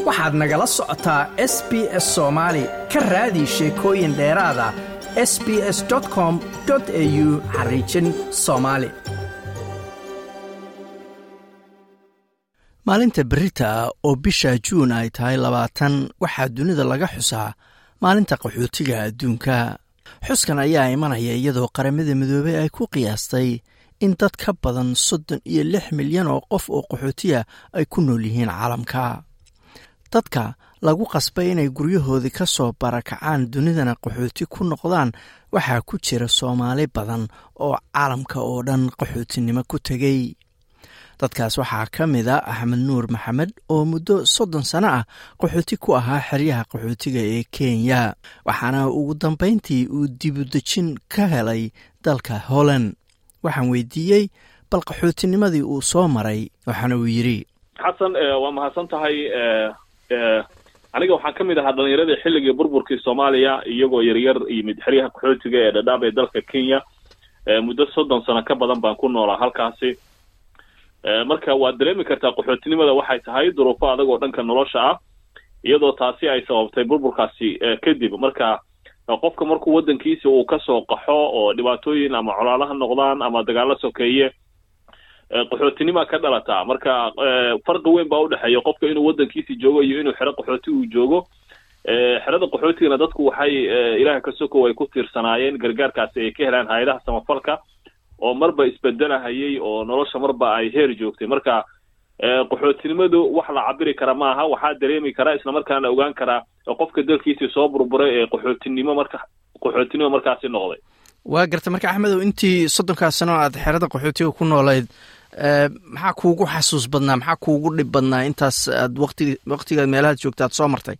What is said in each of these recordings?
waxaad nagala socotaa s b s soomaali ka raadi sheekooyin dheeraada s b s com au xariijin soomaali maalinta berita oo bisha juun ay tahay labaatan waxaa dunida laga xusaa maalinta qaxootiga adduunka xuskan ayaa imanaya iyadoo qaramada midoobey ay ku qiyaastay in dad ka badan soddon iyo lix milyan oo qof oo qaxootiya ay ku nool yihiin caalamka dadka lagu qasbay inay guryahoodii ka soo barakacaan dunidana qaxooti ku noqdaan waxaa ku jira soomaali badan oo caalamka oo dhan qaxootinimo ku tegey dadkaas waxaa ka mid a axmed nuur maxamed oo muddo soddon sano ah qaxooti ku ahaa xeryaha qaxootiga ee kenya waxaana ugu dambayntii uu dibudejin ka helay dalka holland waxaan weydiiyey bal qaxootinimadii uu soo maray waxaana uu yidhi xasan waa mahadsan tahay aniga waxaan ka mid ahaa dhalinyaradii xilligii burburkii soomaaliya iyagoo yaryar yimid xeryaha qaxootiga ee dhadhaab ee dalka kenya muddo soddon sano ka badan baan ku noolaa halkaasi marka waad dareemi kartaa qaxootinimada waxay tahay duruufo adag oo dhanka nolosha ah iyadoo taasi ay sababtay burburkaasi kadib marka qofka markuu waddankiisa uu kasoo qaxo oo dhibaatooyin ama colaalaha noqdaan ama dagaalo sokeeye qaxootinima ka dhalataa marka farqi weyn baa udhexeeya qofka inuu waddankiisi joogo iyo inuu xero qaxooti uu joogo xerada qaxootigana dadku waxay ilaah ka sokow ay ku tiirsanaayeen gargaarkaasi ay ka helaan hay-adaha samafalka oo marba isbedelahayay oo nolosha marba ay heer joogtay marka qaxootinimadu wax la cabiri kara maaha waxaa dareemi karaa isla markaana ogaan karaa qofka dalkiisii soo burburay ee qaxootinimo marka qaxootinimo markaasi noqday waa garta marka axmedow intii soddonkaas sano aad xerada qaxootiga ku noolayd maxaa kuugu xasuus badnaa maxaa kuugu dhib badnaa intaas aad waqti waqtigaad meelahaad joogta aad soo martay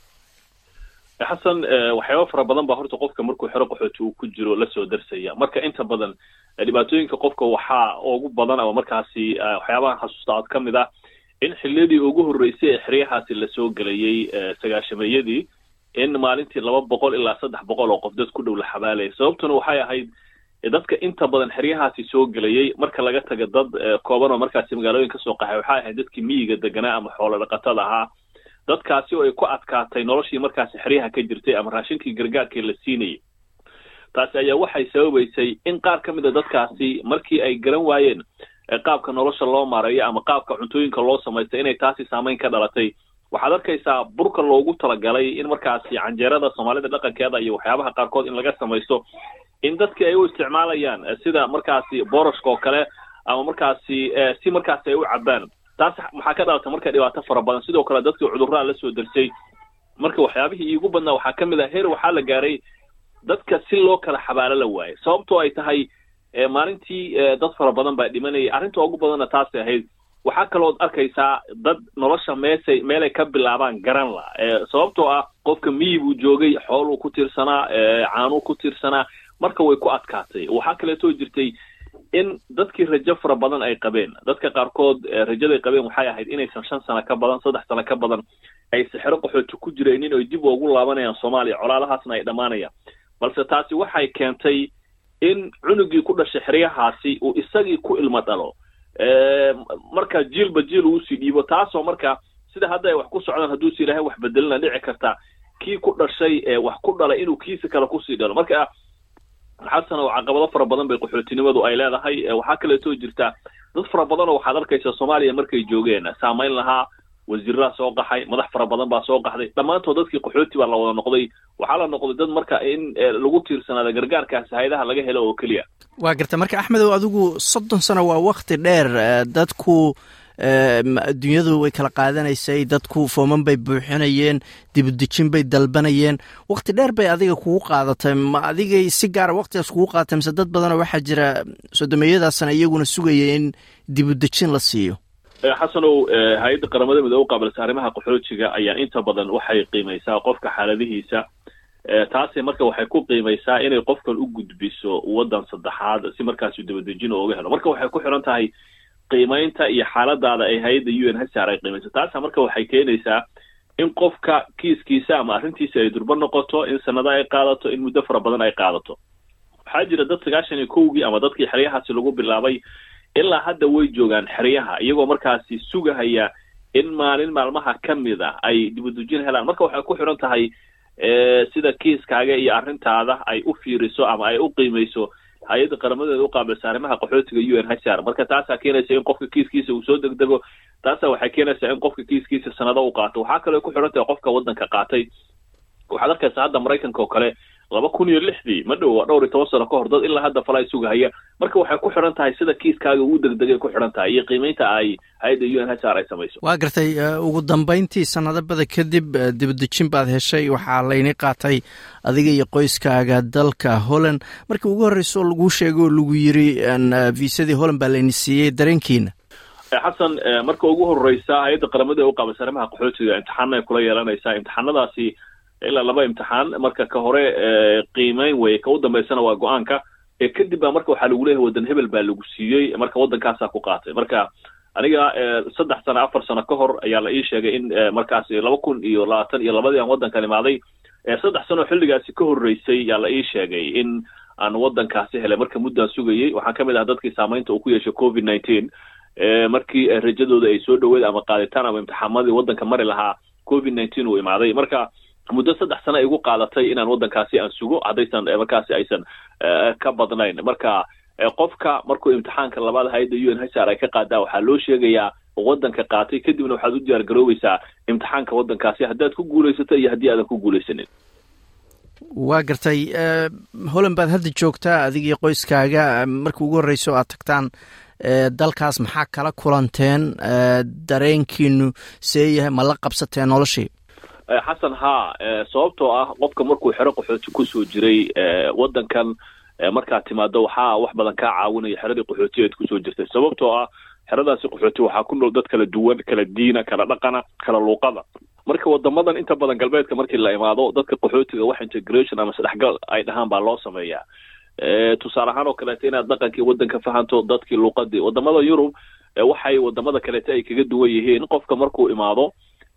xasan waxyaaba fara badan baa horta qofka markuu xero qaxooti uu ku jiro lasoo darsaya marka inta badan dhibaatooyinka qofka waxaa ugu badan ama markaasi waxyaabahan xasuusta aad ka mid ah in xiliyadii ugu horreysay ee xeryahaasi lasoo gelayay sagaashameeyadii in maalintii laba boqol ilaa saddex boqol oo qof dad ku dhow la xabaalaya sababtuna waxay ahayd dadka inta badan xeryahaasi soo gelayay marka laga taga dad kooban oo markaasi magaalooyin kasoo qaxay waxay ahayd dadkii miyiga deganaa ama xoolo dhaqatada ahaa dadkaasi oo ay ku adkaatay noloshii markaasi xeryaha ka jirtay ama raashinkii gargaarkii la siinayay taasi ayaa waxay sababaysay in qaar ka mid a dadkaasi markii ay garan waayeen qaabka nolosha loo maareeyo ama qaabka cuntooyinka loo samaystay inay taasi saameyn ka dhalatay waxaad arkaysaa burka loogu talagalay in markaasi canjeerada soomaalida dhaqankeeda iyo waxyaabaha qaarkood in laga samaysto in dadkii ay u isticmaalayaan sida markaasi boorashka oo kale ama markaasi si markaasi ay u cabaan taas maxaa ka dhalatay marka dhibaato fara badan sidoo kale dadkii cudurraa lasoo darsay marka waxyaabihii iigu badnaa waxaa ka mid ah heer waxaa la gaaray dadka si loo kala xabaalo la waayay sababtoo ay tahay maalintii dad fara badan baa dhimanayay arrinta ugu badanna taasay ahayd waxaa kalood arkaysaa dad nolosha meesay meelay ka bilaabaan garan la sababtoo ah qofka miyi buu joogay xooluu ku tiirsanaa caanuu ku tiirsanaa marka way ku adkaatay waxaa kaleetoo jirtay in dadkii rajo fara badan ay qabeen dadka qaarkood rajaday qabeen waxay ahayd inaysan shan sano ka badan saddex sano ka badan ayse xero qaxooti ku jiraynin oy dib ugu laabanayaan soomaaliya colaalahaasna ay dhammaanayaan balse taasi waxay keentay in cunugii ku dhashay xeryahaasi uu isagii ku ilmo dhalo marka jiilba jiil uusii dhiibo taasoo marka sida hadda ay wax ku socdaan hadduusi ilaahay wax bedelina dhici karta kii ku dhashay ee wax ku dhalay inuu kiisa kale kusii dhalo marka xasan oo caqabado fara badan bay qaxootinimadu ay leedahay waxaa kaleetoo jirta dad fara badan oo waxaad arkaysa soomaaliya markay joogeen saamayn lahaa wasiiraha soo qaxay madax fara badan baa soo qaxday dhammaantood dadkii qaxooti baa la wada noqday waxaa la noqday dad marka in lagu tiirsanaada gargaarkaasi hayadaha laga helo oo keliya waa garta marka axmedow adigu soddon sano waa wakti dheer dadku adduunyadu way kala qaadanaysay dadku fooman bay buuxinayeen dibudejin bay dalbanayeen wakti dheer bay adiga kugu qaadatay ma adigay si gaara waktigaas kugu qaadatay mise dad badanoo waxaa jira sodomeeyadaasna iyaguna sugaya in dibudejin la siiyo xasanow hay-adda qaramada midoobe u qaabilsa arrimaha qaxoojiga ayaa inta badan waxay qiimaysaa qofka xaaladihiisa taasi marka waxay ku qiimaysaa inay qofkan u gudbiso waddan saddexaad si markaasi dibadejin ooga helo marka waxay ku xiran tahay qiimaynta iyo xaaladaada ay hay-adda u n hsr ay qiimayso taasa marka waxay keenaysaa in qofka kiiskiisa ama arrintiisa ay durbo noqoto in sanado ay qaadato in muddo fara badan ay qaadato waxaa jira dad sagaashan iyo kowgii ama dadkii xeryahaasi lagu bilaabay ilaa hadda way joogaan xeryaha iyagoo markaasi sugahaya in maalin maalmaha ka mid a ay dibadujin helaan marka waxay ku xiran tahay sida kiiskaaga iyo arrintaada ay u fiiriso ama ay u qiimeyso hay-adda qaramadeeda u qaabilsa arrimaha qaxootiga u n h r marka taasaa keenaysa in qofka kiiskiisa uu soo degdego taasaa waxay keenaysaa in qofka kiiskiisa sanado u qaato waxaa kaloo ku xiran tahay qofka waddanka qaatay waxaad arkaysaa hadda maraykanka oo kale laba kun iyo lixdii ma dhow waa dhowr iyo toban sano ka hor dad ilaa hadda falay sugahaya marka waxay ku xidhan tahay sida kiiskaaga uu degdegay ku xidhan tahay iyo qiimeynta ay hay-adda u n h r ay samayso waa gartay ugu dambeyntii sanadabada kadib dibadejin baad heshay waxaa layni qaatay adiga iyo qoyskaaga dalka holland markii ugu horreyso laguu sheego oo lagu yiri viisadii holland baa layni siiyey dareenkiina xasan marka ugu horreysa hay-adda qaramada u qaabaysa arrimaha qaxootiga imtixaana ay kula yeelanaysaa imtixaanadaasi ilaa laba imtixaan marka ka hore qiimeyn weye ka u dambeysana waa go-aanka kadib baa marka waxaa lagu leeyahay waddan hebel baa lagu siiyey marka waddankaasaa ku qaatay marka aniga saddex sano afar sano ka hor ayaa la ii sheegay in markaasi laba kun iyo labaatan iyo labadii aan waddankan imaaday saddex sano xilligaasi ka horreysay yaa la ii sheegay in aan waddankaasi helay marka muddaan sugayey waxaan ka mid ahaa dadkii saamaynta uu ku yeeshay covid nineteen markii rajadooda ay soo dhaweed ama qaaditaan ama imtixaamadii waddanka mari lahaa covid nineteen uu imaaday marka muddo saddex sano ay igu qaadatay inaan waddankaasi aan sugo haddaysan markaasi aysan ka badnayn marka qofka markuu imtixaanka labaad hay-adda u n h r ay ka qaadaa waxaa loo sheegayaa waddanka qaatay kadibna waxaad u diyaar garoobeysaa imtixaanka waddankaasi haddaad ku guulaysato iyo haddii aadan ku guulaysanin waa gartay holland baad hadda joogtaa adiga iyo qoyskaaga markii ugu horreyso aad tagtaan dalkaas maxaa kala kulanteen dareenkiinu see yahay ma la qabsateen noloshii xasan haa sababtoo ah qofka markuu xero qaxooti kusoo jiray waddankan markaad timaado waxaa wax badan kaa caawinaya xeradii qaxootiga aad kusoo jirtay sababtoo ah xeradaasi qaxooti waxaa ku nool dad kala duwan kala diina kala dhaqana kala luuqada marka wadamadan inta badan galbeedka markii la imaado dadka qaxootiga wax integration ama sadexgal ay dhahaan baa loo sameeyaa tusaale ahaan oo kaleeto inaad dhaqankii waddanka fahanto dadkii luuqadii wadamada yurub waxay wadamada kaleeto ay kaga duwan yihiin qofka markuu imaado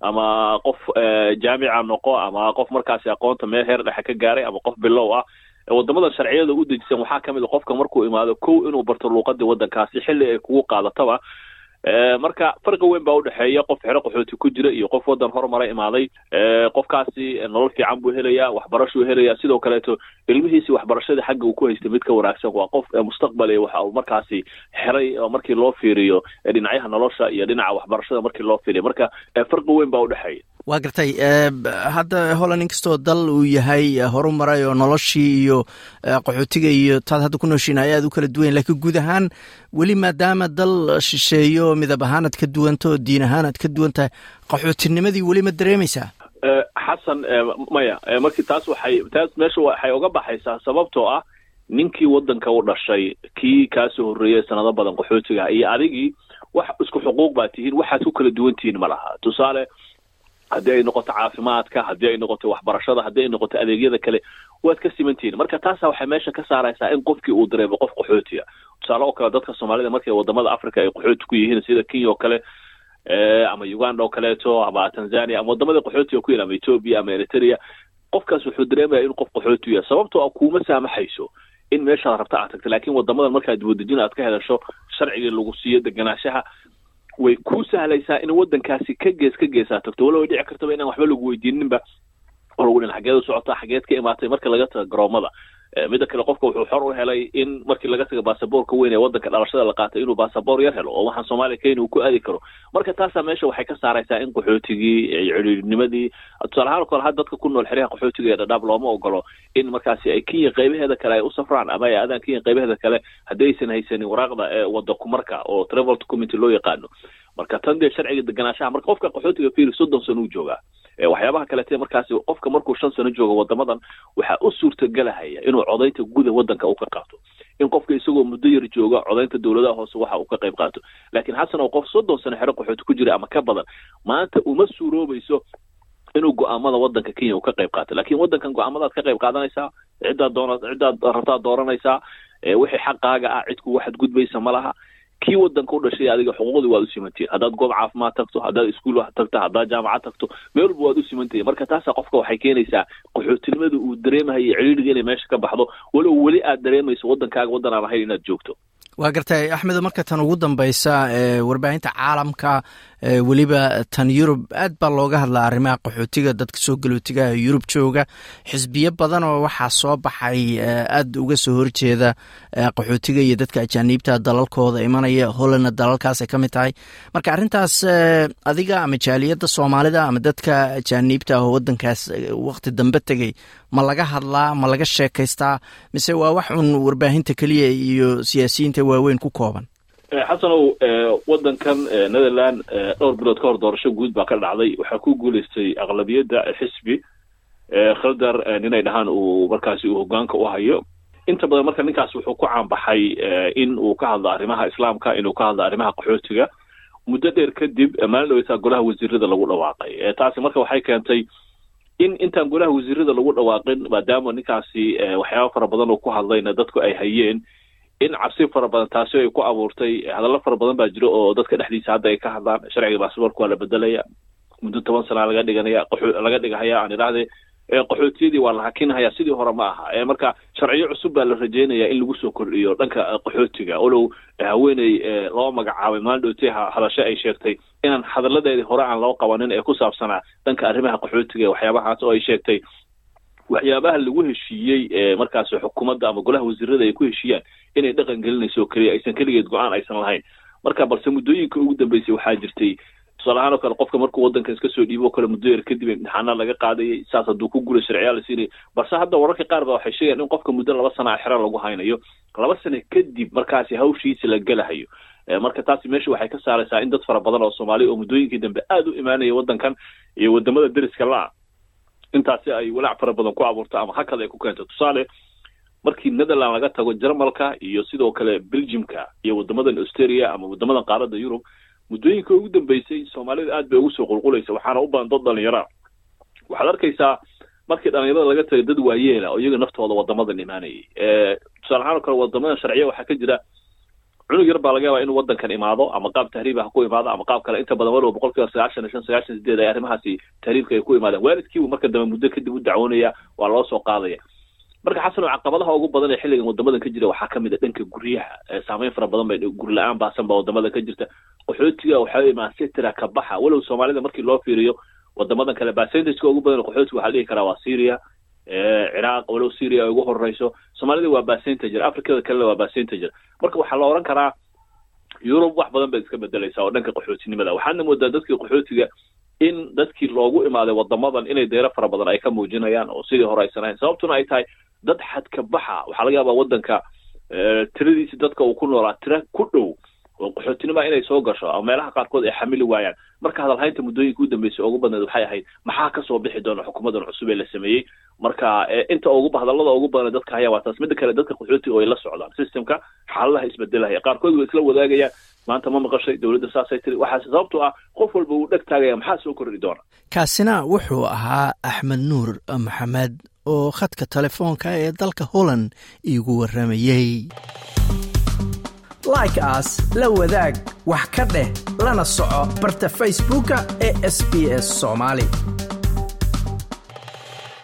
ama qof jaamica noqo ama qof markaasi aqoonta meel heer dhexe ka gaaray ama qof bilow ah wadamadan sharciyada u dejisan waxaa kamid a qofka markuu imaado kow inuu barto luuqadii waddankaasi xilli ay kugu qaadataba marka farqi weyn baa udhexeeya qof xero qaxooti ku jira iyo qof waddan horumara imaaday qofkaasi nolol fiican buu helayaa waxbarashuu helayaa sidoo kaleeto ilmihiisi waxbarashadii xagga uu ku haystay mid ka wanaagsan waa qof mustaqbal waxa uu markaasi xeray markii loo fiiriyo dhinacyaha nolosha iyo dhinaca waxbarashada markii loo fiiriyo marka farqi weyn baa udhexeeya waa gartay hadda holland inkastoo dal uu yahay horumaray oo noloshii iyo qaxootiga iyo taad hadda ku nooshiin ay aad u kala duwan lakiin guud ahaan weli maadaama dal shisheeyo midab ahaan aad ka duwanto oo diin ahaan aad ka duwan tahay qaxootinimadii weli ma dareemaysaa xasan maya markii taas waxay taas meesha waxay uga baxaysaa sababtoo ah ninkii waddanka u dhashay kii kaasoo horreeyay sanado badan qaxootiga iyo adigii wax isku xuquuq baa tihiin waxaad ku kala duwan tihiin ma laha tusaale haddii ay noqoto caafimaadka haddii ay noqoto waxbarashada haddii ay noqoto adeegyada kale waad ka simantihiin marka taasa waxay meesha ka saaraysaa in qofkii uu dareemo qof qaxootiya tusaale oo kale dadka soomaalida markay wadamada africa ay qaxooti ku yihiin sida kenya oo kale ama uganda oo kaleeto ama tanzania ama wadamada qaxootiga ku yihin ama ethoobia ama eritrea qofkaas wuxuu dareemaya in qof qaxooti yahay sababtoo a kuuma saamaxayso in meeshaad rabta aad tagta lakin wadamadan markaad wadajin aad ka hedasho sharcigii lagu siiyo deganaanshaha way ku sahlaysaa in waddankaasi ka gees ka geesaa tagto walo way dhici kartaba inaan waxba lagu weydiininba oo lagu dhin xageed u socotaa xageed ka imaatay marka laga taga garoomada midda kale qofka wuxuu xor u helay in markii laga taga baasaboorka weyn ee waddanka dhalashada la qaatay inuu baasaboor yar helo oo waxaan soomaaliya kenya uu ku aadi karo marka taasaa meesha waxay ka saaraysaa in qaxootigii cidhiirinimadii tusaale ahaan o kale had dadka ku nool xeryaha qaxootiga ee dhadhaab looma ogolo in markaasi ay kenya qaybaheeda kale ay u safraan ama ay aadaan kenya qaybaheeda kale haddii aysan haysanin waraaqda ee wadda kumarka oo travel document loo yaqaano marka tan dee sharciga deganaanshaha marka qofka qaxootiga fiiri soddon sano uu joogaa waxyaabaha kalete markaasi qofka markuu shan sano joogo wadamadan waxaa u suurtagelahaya inuu codaynta guda waddanka uu ka qaato in qofka isagoo muddo yar jooga codaynta dowladaha hoose waxa uu ka qayb qaato laakiin xasan oo qof soddon sano xero qaxooti ku jira ama ka badan maanta uma suuroobayso inuu go-aamada waddanka kenya uu ka qayb qaato lakin waddankan go-aamadaad ka qayb qaadanaysaa ciddaad doona ciddaad rabtaad dooranaysaa wixii xaqaaga ah cidku waxaad gudbaysa ma laha kii waddanka u dhashay adiga xuquuqdii waad u simantihin haddaad goob caafimaad tagto haddaad iskuul tagto haddaad jaamacad tagto meel walba waad u simantihin marka taasa qofka waxay keenaysaa qaxootinimada uu dareemahayo cidhiidhiga inay meesha ka baxdo walow weli aad dareemayso waddankaaga waddan aan ahayn inaad joogto waa gartay axmedo marka tan ugu dambeysa warbaahinta caalamka weliba tan yurub aad baa looga hadlaa arrimaha qaxootiga dadka soo galootigaha yurub jooga xisbiyo badan oo waxaa soo baxay aad uga soo horjeeda qaxootiga iyo dadka ajaaniibta dalalkooda imanaya hollandna dalalkaasay ka mid tahay marka arrintaas adiga ama jaaliyadda soomaalida ama dadka ajaaniibta ah oo wadankaas waqti dambe tegey ma laga hadlaa ma laga sheekaystaa mise waa wax un warbaahinta keliya iyo siyaasiyiinta waaweyn ku kooban xasanow wadankan netherland dhowr bilood ka hor doorasho guud baa ka dhacday waxaa ku guuleystay aqlabiyadda xisbi khaldar ninay dhahaan uu markaasi uu hogaanka u hayo inta badan marka ninkaas wuxuu ku caanbaxay in uu ka hadlo arrimaha islaamka inuu ka hadlo arrimaha qaxootiga muddo dheer kadib maalin dhaweytaa golaha wasiirada lagu dhawaaqay taasi marka waxay keentay in intaan golaha wasiirada lagu dhawaaqin maadaama ninkaasi waxyaaba fara badan oo ku hadlayna dadku ay hayeen in cabsi fara badan taasi ay ku abuurtay hadallo fara badan baa jiro oo dadka dhexdiisa hadda ay ka hadlaan sharciga baasboorka waa la bedelaya muddo toban sana laga dhiganaya laga dhigahaya aan idhaahde qaxootiyadii waa la hakinhayaa sidii hore ma aha marka sharciyo cusub baa la rajeynaya in lagu soo kordhiyo dhanka qaxootiga olow haweeney loo magacaabay maalin dhowtay hadasho ay sheegtay inaan hadalladeedii hore aan loo qabanin ee ku saabsanaa dhanka arrimaha qaxootiga waxyaabahaas oo ay sheegtay waxyaabaha lagu heshiiyey markaas xukuumadda ama golaha wasiirada ay ku heshiiyaan inay dhaqan gelinayso oo keliya aysan keligeed go-aan aysan lahayn marka balse muddooyinka ugu dambeysay waxaa jirtay tusaale ahaan oo kale qofka markuu waddanka iska soo dhiibo o kale muddo yar kadib imtixaana laga qaadayay saas hadduu ku gula sharciyaa la siinaya balse hadda wararka qaar ba waxay sheegayaan in qofka muddo laba sana xero lagu haynayo laba sano kadib markaasi hawshiisa la gelahayo marka taasi meesha waxay ka saaraysaa in dad fara badan oo soomaaliya oo muddooyinkii dambe aada u imaanaya waddankan iyo wadamada deriska la-a intaasi ay walaac fara badan ku abuurto ama hakad ay ku keento tusaale markii netherland laga tago jarmalka iyo sidoo kale belgiumka iyo wadamadan australia ama wadamadan qaaradda yurub muddooyinka ugu dambeysay soomaalida aad bay ugu soo qulqulaysa waxaana u badan dad dhalinyara waxaad arkaysaa markii dhalinyarada laga tagay dad waayeela oo iyaga naftooda wadamadan imaanayay tusaale ahaan oo kale wadamadan sharciya waxaa ka jira cunug yar baa laga yaabaa inuu wadankan imaado ama qaab tahriib ha ku imaado ama qaab kale inta badan walow boqol kiiba sagaashan iyo shan sagaashan sideed ay arrimahaasi tahriibka ay ku imaadeen waalidkiibu marka dambe muddo kadib u dacwoonaya waa loo soo qaadaya marka xasan oo caqabadaha ugu badan ee xilligan wadamadan ka jira waxaa kamid a dhanka guryaha saameyn fara badan bay guri la-aan baasan baa wadamada ka jirta qaxootiga waxaa imaan sitira ka baxa walow soomaalida markii loo fiiriyo wadamadan kale percentageka ugu badan qaxootiga waxaa dhihi karaa waa syria ciraaq walow syria ay ugu horeyso soomaalida waa percentager africada kalena waa percentager marka waxaa la oran karaa yurub wax badan bay iska bedelaysaa oo dhanka qaxootinimada waxaadna moodaa dadkii qaxootiga in dadkii loogu imaaday wadamadan inay deero fara badan ay ka muujinayaan oo sidii hore aysan ahayn sababtuna ay tahay dad xadka baxa waxaa laga yaabaa wadanka tiradiisi dadka uu ku noolaa tira ku dhow oo qaxootinima inay soo gasho ama meelaha qaarkood ay xamili waayaan marka hadalhaynta muddooyinka u dambeysay ugu badneed waxay ahayd maxaa kasoo bixi doona xukuumadan cusub ee la sameeyey marka inta ugu hadallada ugu badan dadka haya waa taas midda kale dadka qaxootiga oo ay la socdaan systemka xaaladaha isbedelaya qaarkood way isla wadaagayaan maanta ma maqashay dowladda saasay tiri waxaa sababtoo ah qof walba uu dheg taagaya maxaa soo kordhi doona kaasina wuxuu ahaa axmed nuur maxamed oo khadka telefoonka ee dalka holland iigu warramayey like as la wadaag wax ka dheh lana soco barta facebooka ee sb s soomaali